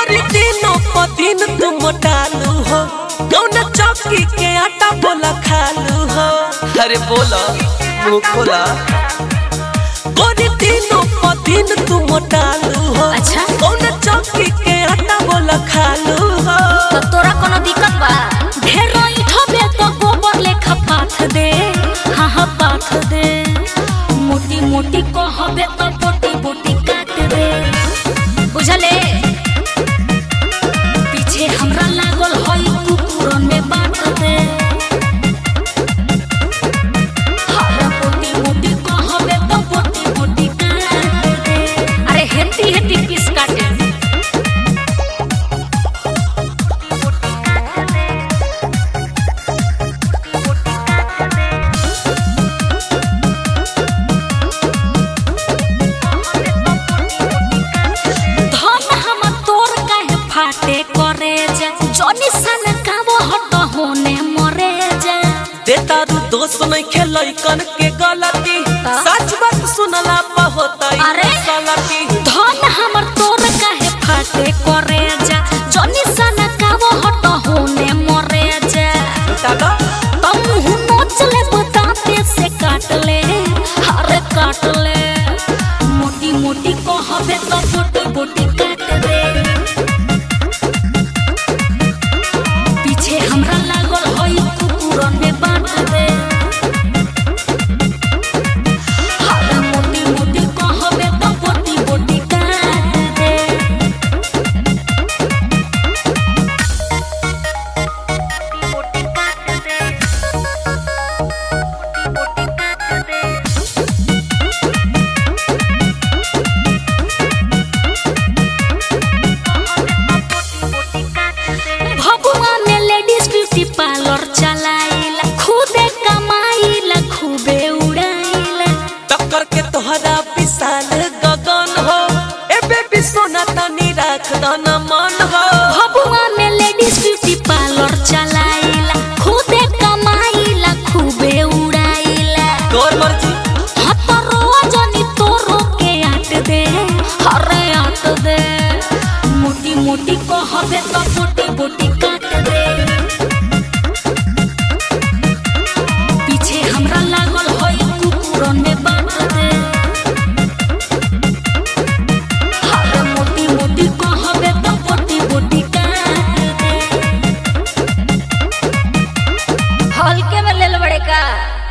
गोरी दिनों प दिन तू मोटालू हो कौन चौकी के आटा बोला खालू हो अरे बोला मुंह खोला गोरी दिनों प दिन तू मोटालू हो अच्छा। कौन चौकी के आटा बोला खालू हो तो तोरा कोनो दिक्कत बा ढेर इठबे तो गोबर लेखा पाथ दे हाँ हाँ पाथ दे मोटी मोटी कहबे तो बोटी बोटी काट दे बुझले पीछे हमरा लागल हई कुकुरन में बांट दे हरा मोटी मोटी कहबे तो बोटी बोटी काट दे अरे हेती हेती पीस काटे धन हम तोर काहे फाटे करे जा जनी सन काबो हट होने मरे जा देता रू दोस्त नहीं खेलई कन के गलती हाँ? सच बात सुनला पा होता अरे? गलती धन हमर तोर काहे फाटे करे जा जनी सन काबो हट होने मरे जा दादा तम हूँ नोच ले बताते से काट ले हरे काट ले मोटी मोटी कहबे तो बोटी बोटी काट दे पीछे हमरा लागल हई कुकुरन में बांट दे हरे मोटी मोटी कहबे तो बोटी बोटी काट दे भभुआ में लेडीज ब्यूटी पार्लर चलाइला खुदे कमाइला खूबे उड़ाइला टक्कर के तोहरा विशाल गगन हो ए बेबी सोना तनी राख दना मन हो भभुआ में लेडीज ब्यूटी पार्लर चलाइला खुदे कमाइला खूबे उड़ाइला तोर मर्जी हाथ रोजनी तोरो के आट दे हरे आट दे मोटी मोटी कहबे तो बोटी बोटी काट दे पीछे हमरा लागल हई कुकुरन में बांट दे हरे मोटी मोटी कहबे तो बोटी बोटी काट दे हल्के में लेल बड़े का